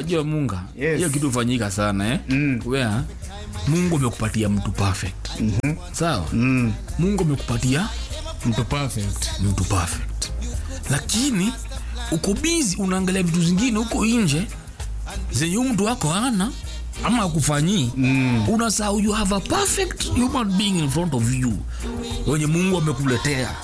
unajua munga Yes. hiyo kitu hufanyika sana eh? Mm. where mungu amekupatia mtu perfect mm-hmm. sawa Mm. mungu amekupatia mtu perfect mtu perfect lakini uko bizi unaangalia vitu zingine huko nje zenye huyu mtu wako ana ama akufanyii mm. unasahau you have a perfect human being in front of you wenye mungu amekuletea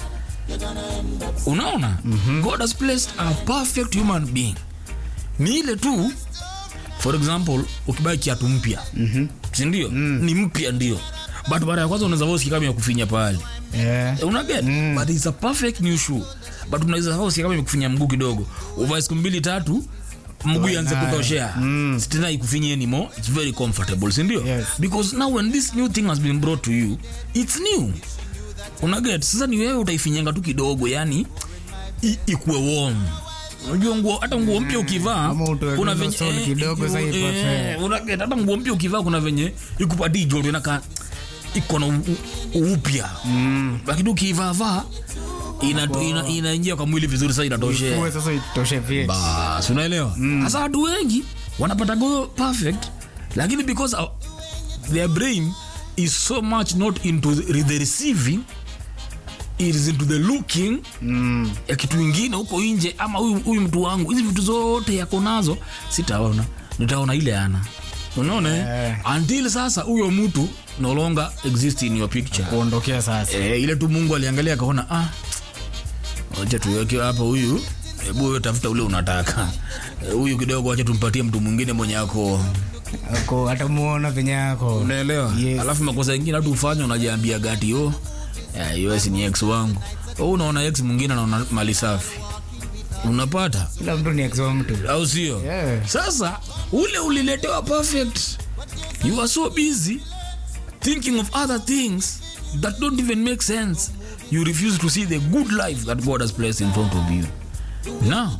unaona mm-hmm. god has placed a perfect human being ni ile tu for example ukibai kiatu mpya mm-hmm. sindio mm. ni mpya ndio but mara ya kwanza unaweza voski kama ya kufinya pahali yeah. unaget mm. but it's a perfect new shoe but unaweza hosi kama imekufinya mguu kidogo uvae siku mbili tatu mguu ianze nayo. kutoshea mm. tena ikufinye anymore it's very comfortable sindio Yes. because now when this new thing has been brought to you it's new unaget sasa ni wewe utaifinyanga tu kidogo yani i- ikuwe warm unajua nguo hata nguo mpya ukivaa Ama utoe kuna hizo venye soli eh, kidogo iku- sasa ipate. eh, unaget hata nguo mpya ukivaa kuna venye ikupatii joto inakaa iko na u- u- upya mm. lakini ukiivavaa inaingia ina, inaingia kwa mwili vizuri sasa inatoshe Uwe sasa itoshe vyeti bas unaelewa sasa watu wengi wanapata goyo perfect lakini because our, their brain is so much not into the, the receiving it is into the looking mm. ya kitu ingine huko nje ama huyu huyu mtu wangu hizi vitu zote yako nazo sitaona nitaona ile ana unaona eh? until sasa huyo mtu no longer exist in your picture kuondokea sasa eh, ile tu mungu aliangalia akaona ah, wacha tuweke hapa huyu hebu wewe tafuta ule unataka Eh, huyu kidogo wacha tumpatie mtu mwingine mwenye ako ako atamuona venye yako unaelewa Yes. alafu makosa ingine hatu ufanya unajiambia gati yo us ni ex wangu Wewe unaona ex mwingine anaona mali safi unapata kila mtu ni ex wa mtu au sio Yeah. sasa ule uliletewa perfect you are so busy thinking of other things that don't even make sense you refuse to see the good life that god has placed in front of you now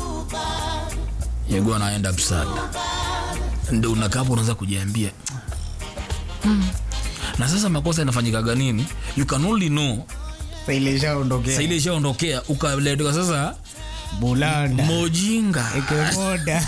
you're gonna end up sad ndo unakapo unaweza kujiambia "Hmm." na sasa makosa inafanyikaga nini you can only know Sasa ile ishaondokea sa ile ishaondokea ukaletewa sasa bulanda mojinga ikemoda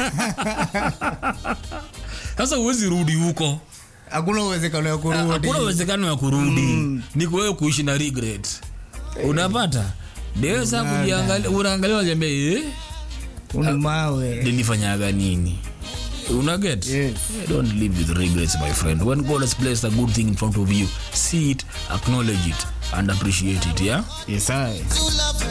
sasa huwezi rudi huko hakuna uwezekano ya kurudi hakuna uwezekano ya kurudi ni kuwewe kuishi na regret unapata deweza kujiangalia unaangalia unajambia eh uni mawe nilifanyaga nini unaget Yes. don't live with regrets my friend when god has placed a good thing in front of you see it acknowledge it and appreciate it yeah yes, I. You love